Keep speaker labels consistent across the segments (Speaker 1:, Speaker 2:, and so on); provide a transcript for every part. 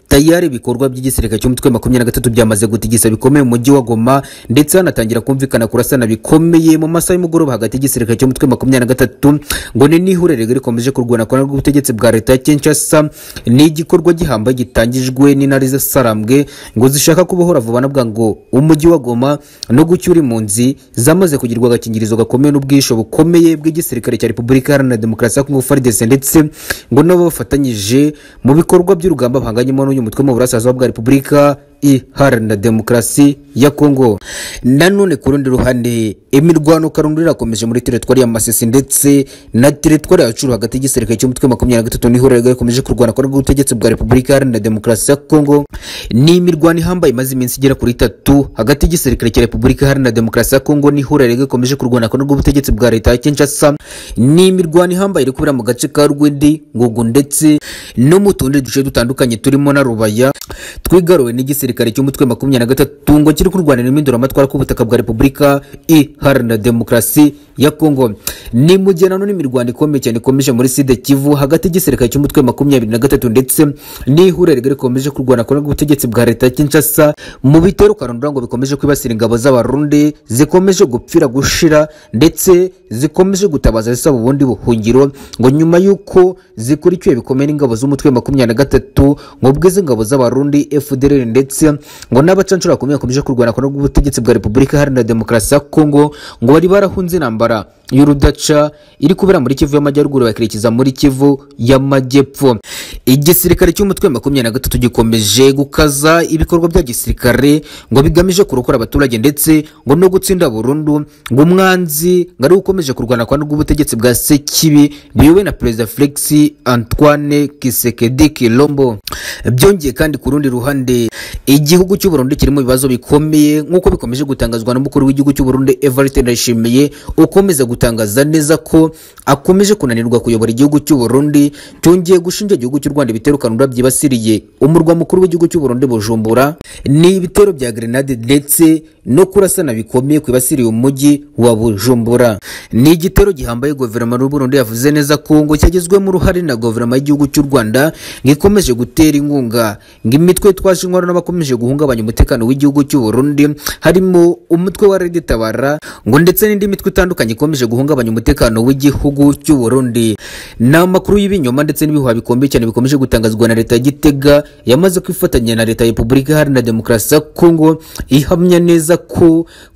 Speaker 1: tayari ibikorwa by'igisirikare cy'umutwe makumyabiri na gatatu byamaze gutigisa bikomeye mu mujyi wa goma ndetse hanatangira kumvikana kurasana bikomeye mu masaha y'umugoroba hagati y'igisirikare cy'umutwe makumyabiri na gatatu ngo ni n'ihurere rikomeje kurwana kurwana rw'ubutegetsi bwa leta ya kinshasa ni igikorwa gihambaye gitangijwe n'intare z'asarambwe ngo zishaka kubohora vuba na bwangu umujyi wa goma no gucyura impunzi zamaze kugirwa agakingirizo gakomeye n'ubwisho bukomeye bw'igisirikare cya repubulika iharanira demokarasi ya kongo frdc ndetse ngo nabo bafatanyije mu bikorwa by'urugamba bahanganyemo n'uyu mutwe mu burasirazuba bwa repubulika iharanira demokarasi ya kongo nanone ku rundi ruhande imirwano karundo irakomeje muri teritwari ya masisi ndetse na teritwari ya curu hagati y'igisirikare cy'umutwe makumyabiri na gatatu n'ihuriro rikomeje kurwana kwa rw'ubutegetsi bwa repubulika iharanira demokarasi ya kongo ni imirwano ihambaye imaze iminsi igera kuri itatu hagati y'igisirikare cya repubulika iharanira demokarasi ya kongo n'ihuriro rikomeje kurwana kwa rw'ubutegetsi bwa leta ya kinshasa ni imirwano ihambaye iri kubera mu gace ka rwindi ngugu ndetse no mu tundi duce dutandukanye turimo na rubaya twigaruwe n'igisirikare igisirikare cy'umutwe makumyabiri na gatatu ngo kiri kurwanira impinduramatwara k'ubutaka bwa repubulika iharanira demokarasi ya kongo ni mu gihe nanone imirwano ikomeye cyane ikomeje muri side kivu hagati y'igisirikare cy'umutwe makumyabiri na gatatu ndetse n'ihuriro rigari rikomeje kurwana kuri ubutegetsi bwa leta ya kinshasa mu bitero karundura ngo bikomeje kwibasira ingabo z'abarundi zikomeje gupfira gushira ndetse zikomeje gutabaza zisaba ubundi buhungiro ngo nyuma y'uko zikurikiwe bikomeye n'ingabo z'umutwe makumyabiri na gatatu ngo bw'izi ngabo z'abarundi fdr ndetse ngo n'abacancuro bakomeye bakomeje kurwana ku rw'ubutegetsi bwa repubulika iharanira demokarasi ya kongo ngo bari barahunze intambara y'urudaca iri kubera muri kivu y'amajyaruguru bakerekeza muri kivu y'amajyepfo igisirikare cy'umutwe makumyabiri na gatatu gikomeje gukaza ibikorwa bya gisirikare ngo bigamije kurokora abaturage ndetse ngo no gutsinda burundu ngo umwanzi ngo ariwe ukomeje kurwana kwa rw'ubutegetsi bwa sekibi biyobowe na perezida felix antoine kisekedi kilombo byongeye kandi ku rundi ruhande igihugu cy'u Burundi kirimo ibibazo bikomeye nk'uko bikomeje gutangazwa n'umukuru w'igihugu cy'u Burundi Evariste Ndayishimiye ukomeza gutangaza neza ko akomeje kunanirwa kuyobora igihugu cy'u Burundi cyongeye gushinja igihugu cy'u Rwanda ibitero kanura byibasiriye umurwa mukuru w'igihugu cy'u Burundi Bujumbura ni ibitero bya grenade ndetse no kurasana bikomeye kwibasiriye umujyi wa Bujumbura ni igitero gihambaye guverinoma y'u Burundi yavuze neza ko ngo cyagizwemo uruhare na guverinoma y'igihugu cy'u Rwanda ngikomeje gutera inkunga ng'imitwe twaje inkwano n'abakomeje guhungabanya umutekano w'igihugu cy'u Burundi harimo umutwe wa Red Tabara ngo ndetse n'indi mitwe itandukanye ikomeje guhungabanya umutekano w'igihugu cy'u Burundi ni amakuru y'ibinyoma ndetse n'ibihuha bikomeye cyane bikomeje gutangazwa na leta ya Gitega yamaze kwifatanya na leta ya Repubulika Iharanira Demokarasi ya Kongo ihamya neza ko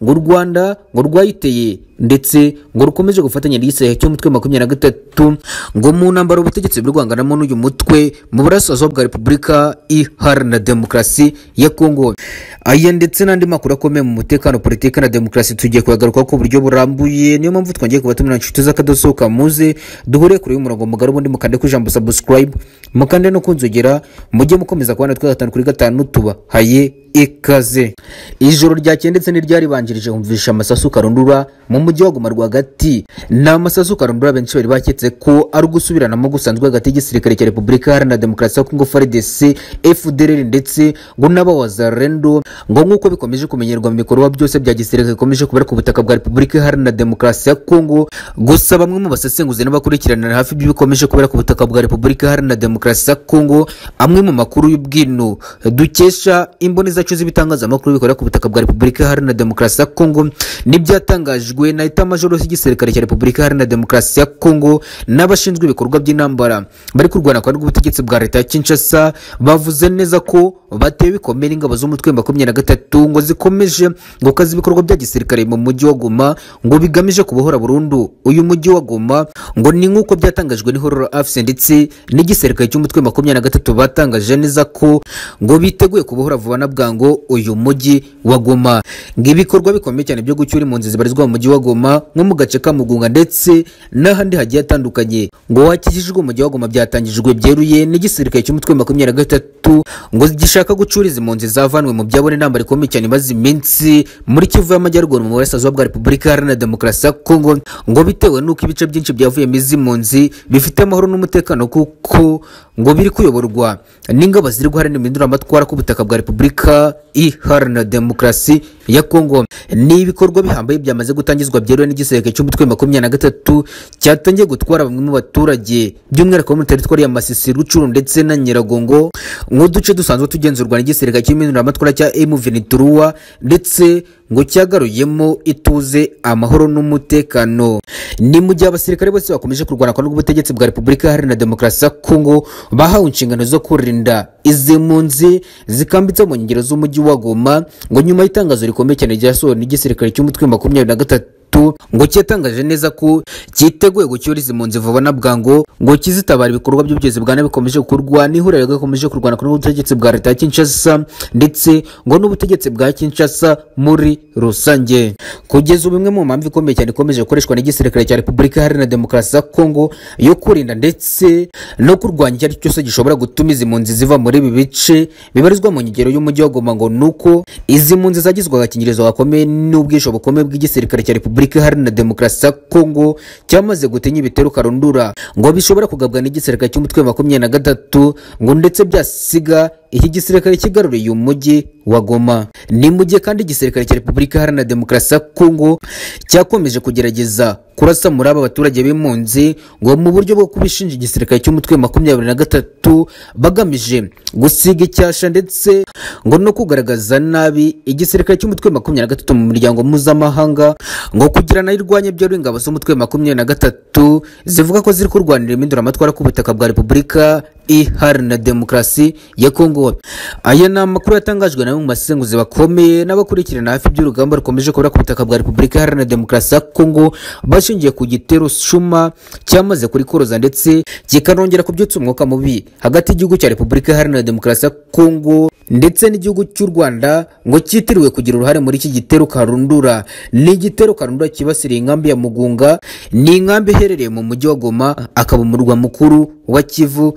Speaker 1: ngo u Rwanda ngo rwayiteye ndetse ngo rukomeje gufatanya n'igisirikare cy'umutwe makumyabiri na gatatu ngo mu ntambaro ubutegetsi buri rwanganamo n'uyu mutwe mu burasirazuba bwa repubulika iharanira demokarasi ya kongo aya ndetse n'andi makuru akomeye mu mutekano politiki na demokarasi tugiye kuyagarukaho ku buryo burambuye niyo mpamvu twongeye kubatumira inshuti z'akadosohoka muze duhure kure y'umurongo mugari ubundi mukande ku ijambo subscribe mukande no kunzogera mujye mukomeza kubana twe gatanu kuri gatanu tubahaye ikaze ijoro ryakeye ndetse n'iryaribanjirije humvisha amasasu karundura mu mujyi wa Goma rwagati ni amasasu karundura benshi bari baketse ko ari ugusubiranamo gusanzwe hagati y'igisirikare cya repubulika iharanira demokarasi ya kongo frdc fdr ndetse ngo n'abawazarendo ngo nk'uko bikomeje kumenyerwa mu bikorwa byose bya gisirikare bikomeje kubera ku butaka bwa repubulika iharanira demokarasi ya kongo gusa bamwe mu basesenguzi n'abakurikiranira hafi by'ibikomeje kubera ku butaka bwa repubulika iharanira demokarasi ya kongo amwe mu makuru y'ubwino dukesha imboneza zacu z'ibitangazamakuru bikorera ku butaka bwa Repubulika Iharanira Demokarasi ya Kongo n'ibyatangajwe na Eta Major y'igisirikare cya Repubulika Iharanira Demokarasi ya Kongo n'abashinzwe ibikorwa by'intambara bari kurwana kwa rw'ubutegetsi bwa leta ya Kinshasa bavuze neza ko batewe bikomeye n'ingabo z'umutwe makumyabiri na gatatu ngo zikomeje gukaza ibikorwa bya gisirikare mu mujyi wa Goma ngo bigamije kubohora burundu uyu mujyi wa Goma ngo ni nk'uko byatangajwe n'ihororo afise ndetse n'igisirikare cy'umutwe makumyabiri na gatatu batangaje neza ko ngo biteguye kubohora vuba na bwa ngo uyu mujyi wa Goma ng'ibikorwa bikomeye cyane byo gucyura impunzi zibarizwa mu mujyi wa Goma nko mu gace ka Mugunga ndetse n'ahandi hagiye hatandukanye ngo wakijijwe umujyi wa Goma byatangijwe byeruye n'igisirikare cy'umutwe makumyabiri na gatatu ngo gishaka gucuriza impunzi zavanwe mu byabone intambara ikomeye cyane imaze iminsi muri Kivu y'Amajyaruguru mu burasirazuba bwa Repubulika Iharanira Demokarasi ya Kongo ngo bitewe n'uko ibice byinshi byavuyemo izi mpunzi bifite amahoro n'umutekano kuko ngo biri kuyoborwa n'ingabo ziri guharanira impinduramatwara ku butaka bwa Repubulika iharanira demokarasi ya Kongo ni ibikorwa bihambaye byamaze gutangizwa byeruwe n'igisirikare cy'umutwe wa makumyabiri na gatatu cyatangiye gutwara bamwe mu baturage by'umwihariko bo muri teritwari ya Masisi Rucuru ndetse na Nyiragongo nk'uduce dusanzwe tugenzurwa n'igisirikare cy'impinduramatwara cya M23 ndetse ngo cyagaruyemo ituze amahoro n'umutekano ni mu gihe abasirikare bose bakomeje kurwana kwa n'ubutegetsi bwa repubulika iharanira demokarasi ya kongo bahawe inshingano zo kurinda izi mpunzi zikambitse mu nkengero z'umujyi wa goma ngo nyuma y'itangazo rikomeye cyane ryasohowe n'igisirikare cy'umutwe wa makumyabiri na gatatu ngo cyatangaje neza ko cyiteguye gucyura izi mpunzi vuba na bwangu ngo kizitabara ibikorwa by'ubugizi bwa nabi bikomeje gukorwa n'ihuriro rikomeje kurwana ku n'ubutegetsi bwa leta ya Kinshasa ndetse ngo n'ubutegetsi bwa Kinshasa muri rusange kugeza ubu imwe mu mpamvu ikomeye cyane ikomeje gukoreshwa n'igisirikare cya Repubulika Iharanira Demokarasi ya Kongo yo kurinda ndetse no kurwanya icyo ari cyo cyose gishobora gutuma izi mpunzi ziva muri ibi bice bibarizwa mu nkengero y'umujyi wa Goma ngo nuko izi mpunzi zagizwe agakingirizo gakomeye n'ubwisho bukomeye bw'igisirikare cya Repubulika Repubulika Iharanira Demokarasi ya Kongo cyamaze gutinya ibitero karundura ngo bishobora kugabwa n'igisirikare cy'umutwe wa makumyabiri na gatatu ngo ndetse byasiga iki gisirikare kigaruriye umujyi wa Goma ni mu gihe kandi igisirikare cya Repubulika Iharanira Demokarasi ya Kongo cyakomeje kugerageza kurasa muri aba baturage b'impunzi ngo mu buryo bwo kubishinja igisirikare cy'umutwe wa makumyabiri na gatatu bagamije gusiga icyasha ndetse ngo no kugaragaza nabi igisirikare cy'umutwe wa makumyabiri na gatatu mu miryango mpuzamahanga ngo kugira nayo irwanye byo ingabo z'umutwe wa makumyabiri na gatatu zivuga ko ziri kurwanira impinduramatwara ku butaka bwa Repubulika Iharanira Demokarasi ya Kongo. Aya ni amakuru yatangajwe na bamwe mu basenguzi bakomeye n'abakurikirana hafi by'urugamba rukomeje kubura ku butaka bwa Repubulika Iharanira Demokarasi ya Kongo bashingiye ku gitero shuma cyamaze kuri koroza ndetse kikanongera kubyutsa umwuka mubi hagati y'igihugu cya Repubulika Iharanira Demokarasi ya Kongo ndetse n'igihugu cy'u Rwanda ngo cyitiriwe kugira uruhare muri iki gitero karundura. Ni igitero karundura kibasiriye inkambi ya Mugunga, ni inkambi iherereye mu mujyi wa Goma akaba umurwa mukuru wa Kivu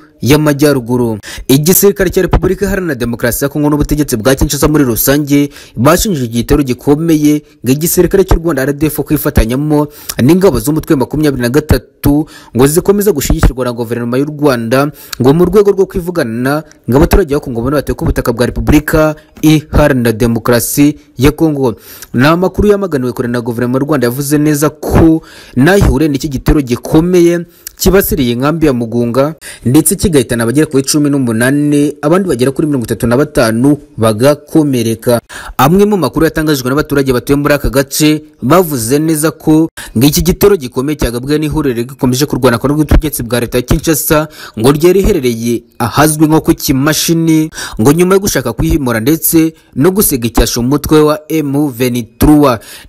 Speaker 1: y'amajyaruguru igisirikare cya repubulika iharanira demokarasi ya kongo n'ubutegetsi bwa kinshasa muri rusange bashinjije igitero gikomeye ngo igisirikare cy'u rwanda rdf kwifatanyamo n'ingabo z'umutwe makumyabiri na gatatu ngo zikomeze gushigikirwa na guverinoma y'u rwanda ngo mu rwego rwo kwivugana ngo abaturage ba kongo babone batuye ku butaka bwa repubulika iharanira demokarasi ya kongo ni amakuru yamaganiwe kure na guverinoma y'u rwanda yavuze neza ko nayihure n'iki gitero gikomeye kibasiriye inkambi ya mugunga ndetse kigahitana abagera kuri cumi n'umunani abandi bagera kuri mirongo itatu na batanu bagakomereka amwe mu makuru yatangajwe n'abaturage batuye muri aka gace bavuze neza ko ngo iki gitero gikomeye cyagabwe n'ihuriro rikomeje kurwana kwa n'ubutegetsi bwa leta ya Kinshasa ngo ryari riherereye ahazwi nko ku kimashini ngo nyuma yo gushaka kwihimura ndetse no gusiga icyasha umutwe wa M23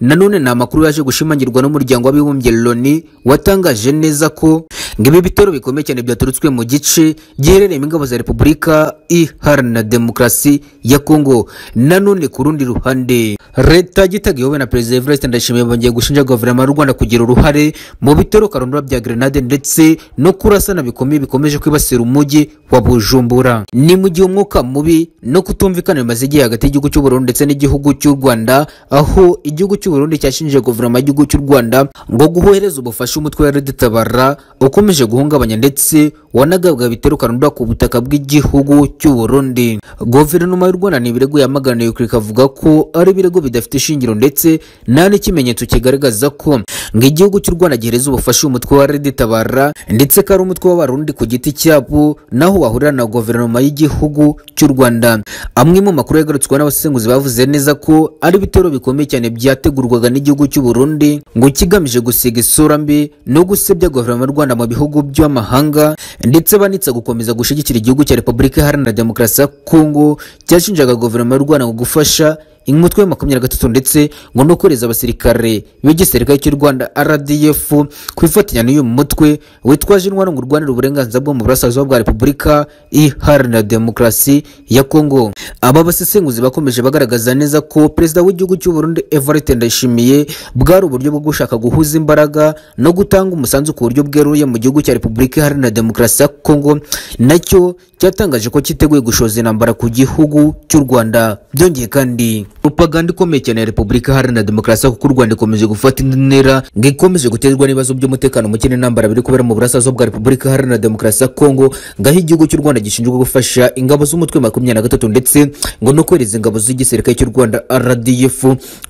Speaker 1: nanone ni amakuru yaje gushimangirwa n'umuryango w'abibumbye Loni watangaje neza ko ibi bitero bikomeye cyane byaturutswe mu gice giherereyemo ingabo za repubulika iharanira demokarasi ya kongo nanone ku rundi ruhande leta gitaga iyobowe na perezida evariste ndayishimiye bongeye gushinja guverinoma y'u rwanda kugira uruhare mu bitero karundura bya grenade ndetse no kurasana bikomeye bikomeje kwibasira umujyi wa bujumbura ni mu gihe umwuka mubi no kutumvikana bimaze igihe hagati y'igihugu cy'uburundi ndetse n'igihugu cy'u rwanda aho igihugu cy'uburundi cyashinjije guverinoma y'igihugu cy'u rwanda ngo guhohereza ubufasha umutwe wa reditabara ukomeje guhungabanya ndetse wanagabwa ibitero karundura ku butaka bw'igihugu cy'u Burundi. Guverinoma y'u Rwanda ni ibirego yamaganiye kure ikavuga ko ari ibirego bidafite ishingiro ndetse nta n'ikimenyetso kigaragaza ko ngo igihugu cy'u Rwanda gihereza ubufasha umutwe wa Red Tabara ndetse ko ari umutwe w'abarundi ku giti cyabo naho wahurira na guverinoma y'igihugu cy'u Rwanda. Amwe mu makuru yagarutswe n'abasenguzi bavuze neza ko ari ibitero bikomeye cyane byategurwaga n'igihugu cy'u Burundi ngo kigamije gusiga isura mbi no gusebya guverinoma y'u Rwanda mu bihugu by'amahanga ndetse banitse gukomeza gushyigikira igihugu cya repubulika iharanira demokarasi ya kongo cyashinjaga guverinoma y'u rwanda ngo gufasha umutwe wa makumyabiri na gatatu ndetse ngo no kohereza abasirikare b'igisirikare cy'u rwanda rdf kwifatanya n'uyu mutwe witwaje intwaro ngo urwanira uburenganzira bwo mu burasirazuba bwa repubulika iharanira demokarasi ya kongo aba basesenguzi bakomeje bagaragaza neza ko perezida w'igihugu cy'u burundi evariste ndayishimiye bwari uburyo bwo gushaka guhuza imbaraga no gutanga umusanzu ku buryo bweruye mu gihugu cya repubulika iharanira demokarasi ya kongo nacyo cyatangaje ko cyiteguye gushoza intambara ku gihugu cy'u Rwanda byongeye kandi propaganda ikomeye cyane ya Repubulika Iharanira Demokarasi kuko u Rwanda ikomeje gufata indi ntera ngo ikomeje guterwa n'ibibazo by'umutekano muke n'intambara biri kubera mu burasirazuba bwa Repubulika Iharanira Demokarasi ya Kongo ngo aho igihugu cy'u Rwanda gishinzwe gufasha ingabo z'umutwe wa makumyabiri na gatatu ndetse ngo no kohereza ingabo z'igisirikare cy'u Rwanda RDF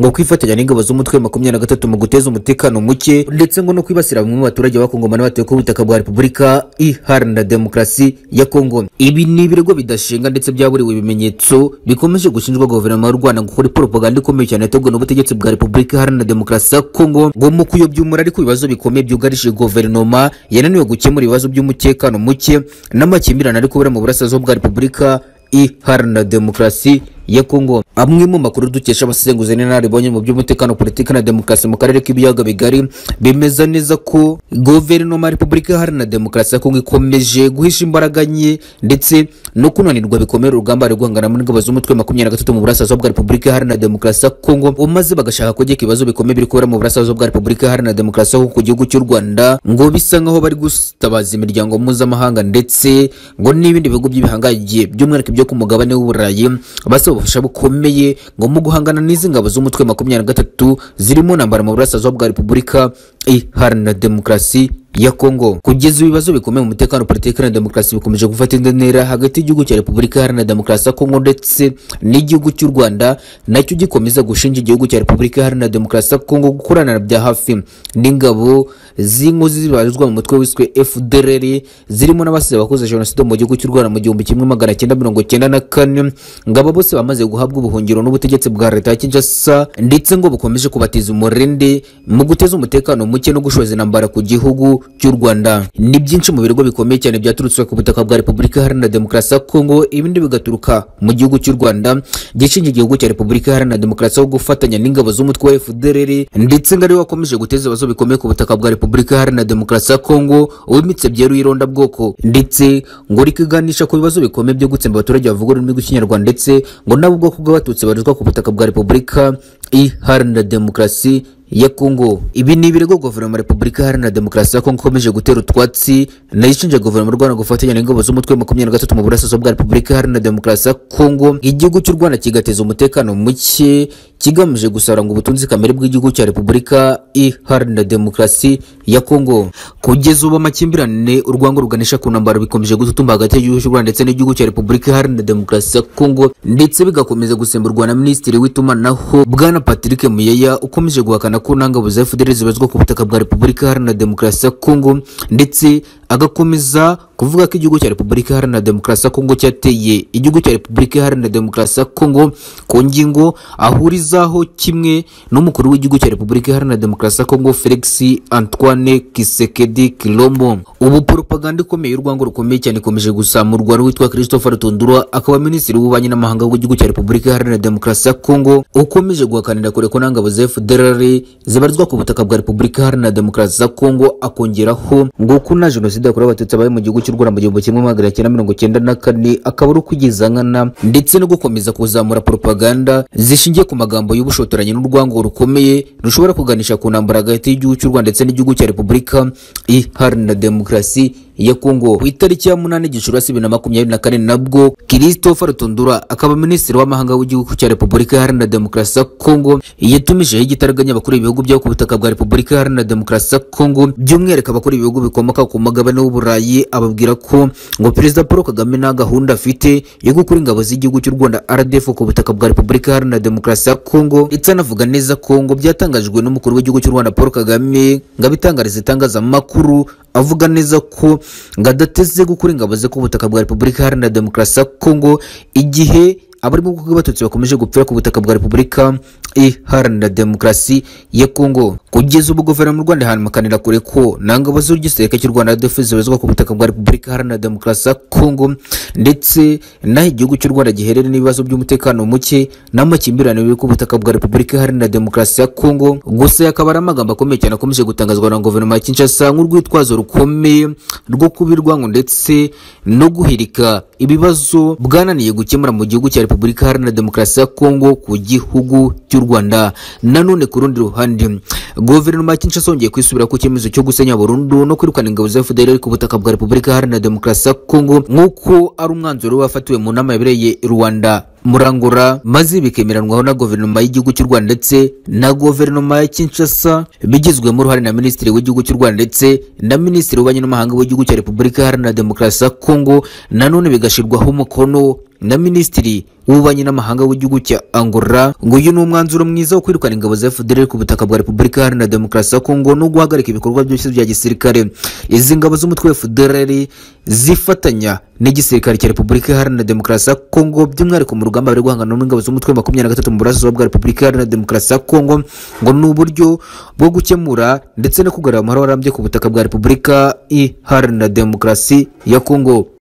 Speaker 1: ngo kwifatanya n'ingabo z'umutwe wa makumyabiri na gatatu mu guteza umutekano muke ndetse ngo no kwibasira bamwe mu baturage bakongomana batuye ku butaka bwa Repubulika Iharanira Demokarasi ya Kongo ibi ni ibirego bidashinga ndetse byaburiwe ibimenyetso bikomeje gushinjwa guverinoma y'u Rwanda gukora propaganda ikomeye cyane yateguwe n'ubutegetsi bwa Repubulika Iharanira Demokarasi ya Kongo ngo mu kuyobya umurari ku bibazo bikomeye byugarije guverinoma yananiwe gukemura ibibazo by'umutekano muke n'amakimbirane ari kubera mu burasirazuba bwa Repubulika Iharanira Demokarasi ya Kongo. Amwe mu makuru dukesha abasesenguzi n'inararibonye mu by'umutekano politiki na demokarasi mu karere k'ibiyaga bigari bemeza neza ko guverinoma ya Repubulika Iharanira Demokarasi ya Kongo ikomeje guhisha imbaraga nke ndetse no kunanirwa bikomeye urugamba rwo guhangana n'ingabo z'umutwe makumyabiri na gatatu mu burasirazuba bwa Repubulika Iharanira Demokarasi ya Kongo maze bagashaka kugeka ibibazo bikomeye biri kubera mu burasirazuba bwa Repubulika Iharanira Demokarasi ya Kongo ku gihugu cy'u Rwanda ngo bisa nkaho bari gutabaza imiryango mpuzamahanga ndetse ngo n'ibindi bihugu by'ibihangaye by'umwihariko byo ku mugabane w'uburayi basa ubufasha bukomeye ngo mu guhangana n'izi ngabo z'umutwe makumyabiri na gatatu zirimo ntambara mu burasirazuba bwa Repubulika Iharanira Demokarasi ya Kongo. Kugeza ibibazo bikomeye mu mutekano politiki na demokarasi bikomeje gufata indi ntera hagati y'igihugu cya Repubulika Iharanira Demokarasi ya Kongo ndetse n'igihugu cy'u Rwanda nacyo gikomeza gushinja igihugu cya Repubulika Iharanira Demokarasi ya Kongo gukorana bya hafi n'ingabo z'inkozi zibarizwa mu mutwe wiswe FDLR zirimo n'abasize abakoze jenoside mu gihugu cy'u Rwanda mu gihumbi kimwe magana cyenda mirongo cyenda na kane ngabo bose bamaze guhabwa ubuhungiro n'ubutegetsi bwa leta ya Kinshasa ndetse ngo bukomeje kubatiza umurindi mu guteza umutekano muke no gushoza intambara ku gihugu cy'u Rwanda. Ni byinshi mu birego bikomeye cyane byaturutse ku butaka bwa Repubulika Iharanira Demokarasi ya Kongo, ibindi bigaturuka mu gihugu cy'u Rwanda, gishinja igihugu cya Repubulika Iharanira Demokarasi yo gufatanya n'ingabo z'umutwe wa FDLR, ndetse ngo ariwe wakomeje guteza ibibazo bikomeye ku butaka bwa Repubulika Iharanira Demokarasi ya Kongo, uwimitse byeruye ironda bwoko, ndetse ngo rikiganisha ku bibazo bikomeye byo gutsemba abaturage bavuga ururimi rw'ikinyarwanda, ndetse ngo nabo ubwoko bw'abatutsi barizwa ku butaka bwa Repubulika Iharanira Demokarasi ya Kongo. Ibi ni ibirego guverinoma ya Repubulika Iharanira Demokarasi ya Kongo ikomeje gutera utwatsi nayo ishinja guverinoma y'u Rwanda gufatanya n'ingabo z'umutwe wa makumyabiri na gatatu mu burasirazuba bwa Repubulika Iharanira Demokarasi ya Kongo, igihugu cy'u Rwanda kigateza umutekano muke kigamije gusaranga ubutunzi kamere bw'igihugu cya Repubulika Iharanira Demokarasi ya Kongo. Kugeza ubu amakimbirane urwango ruganisha ku ntambara bikomeje gututumba hagati y'igihugu cy'u Rwanda ndetse n'igihugu cya Repubulika Iharanira Demokarasi ya Kongo, ndetse bigakomeza gusemburwa na Minisitiri w'itumanaho Bwana Patrick Muyeya ukomeje guhakana ko nta ngabo za FDLR zibazwa ku butaka bwa Repubulika Iharanira Demokarasi ya Kongo ndetse agakomeza kuvuga ko igihugu cya Repubulika Iharanira Demokarasi ya Kongo cyateye igihugu cya Repubulika Iharanira Demokarasi ya Kongo ku ngingo ahurizaho kimwe n'umukuru w'igihugu cya Repubulika Iharanira Demokarasi ya Kongo Felix Antoine Kisekedi Kilombo. Ubu propaganda ikomeye y'urwango rukomeye cyane ikomeje gusamurwa n'uwitwa Christopher Tundura akaba minisitiri w'ububanyi n'amahanga w'igihugu cya Repubulika Iharanira Demokarasi ya Kongo ukomeje guhakanira kure ko nta ngabo za FDLR zibarizwa ku butaka bwa Repubulika Iharanira Demokarasi ya Kongo akongeraho ngo ko na jenoside jenoside yakorewe abatutsi abaye mu gihugu cy'u Rwanda mu gihumbi kimwe magana cyenda mirongo cyenda na kane akaba ari ukwigiza nkana ndetse no gukomeza kuzamura propaganda zishingiye ku magambo y'ubushotoranyi n'urwango rukomeye rushobora kuganisha ku ntambara hagati y'igihugu cy'u Rwanda ndetse n'igihugu cya Repubulika Iharanira Demokarasi ya Kongo. Ku itariki ya munani Gicurasi bibiri na makumyabiri na kane nabwo Christopher Tundura akaba minisitiri w'amahanga w'igihugu cya Repubulika Iharanira Demokarasi ya Kongo yatumijeho igitaraganya abakuru ibihugu byabo ku butaka bwa Repubulika Iharanira Demokarasi ya Kongo by'umwihariko abakuru ibihugu bikomoka ku mugabane w'Uburayi ababwira ko ngo Perezida Paul Kagame nta gahunda afite yo gukura ingabo z'igihugu cy'u Rwanda RDF ku butaka bwa Repubulika Iharanira Demokarasi ya Kongo ndetse anavuga neza ko ngo byatangajwe n'umukuru w'igihugu cy'u Rwanda Paul Kagame ngo abitangariza itangazamakuru avuga neza ko ngo adateze gukura ingabo ze ku butaka bwa Repubulika Iharanira Demokarasi ya Kongo igihe abari mu bwoko bw'abatutsi bakomeje gupfira ku butaka bwa Repubulika Iharanira Demokarasi ya Kongo. Kugeza ubu guverinoma y'u Rwanda ihamakanira kure ko nta ngabo z'urw'igisirikare cy'u Rwanda RDF zibarizwa ku butaka bwa Repubulika Iharanira Demokarasi ya Kongo ndetse n'aho igihugu cy'u Rwanda giherereye n'ibibazo by'umutekano muke n'amakimbirane biri ku butaka bwa Repubulika Iharanira Demokarasi ya Kongo. Gusa akaba ari amagambo akomeye cyane akomeje gutangazwa na guverinoma ya Kinshasa nk'urwitwazo rukomeye rwo kubirwango ndetse no guhirika ibibazo bwananiye gukemura mu gihugu cya repubulika iharanira demokarasi ya kongo ku gihugu cy'u rwanda nanone ku rundi ruhande guverinoma ya kinshasa yongeye kwisubira ku cyemezo cyo gusenya burundu no kwirukana ingabo za fdr ku butaka bwa repubulika iharanira demokarasi ya kongo nk'uko ari umwanzuro wafatiwe mu nama yabereye i rwanda murangura maze bikemeranwaho na guverinoma y'igihugu cy'u rwanda ndetse na guverinoma ya kinshasa bigizwemo uruhare na minisitiri w'igihugu cy'u rwanda ndetse na minisitiri w'ububanyi n'amahanga w'igihugu cya repubulika iharanira demokarasi ya kongo nanone bigashyirwaho umukono na minisitiri w'ububanyi n'amahanga w'igihugu cya angola nguyu ni umwanzuro mwiza wo kwirukana ingabo za fdr ku butaka bwa repubulika iharanira demokarasi ya kongo no guhagarika ibikorwa byose bya gisirikare izi ngabo z'umutwe wa fdr zifatanya n'igisirikare cya repubulika iharanira demokarasi ya kongo by'umwihariko mu rugamba bari guhangana n'ingabo z'umutwe wa makumyabiri na gatatu mu burasirazuba bwa repubulika iharanira demokarasi ya kongo ngo ni uburyo bwo gukemura ndetse no kugarura amahoro arambye ku butaka bwa repubulika iharanira demokarasi ya kongo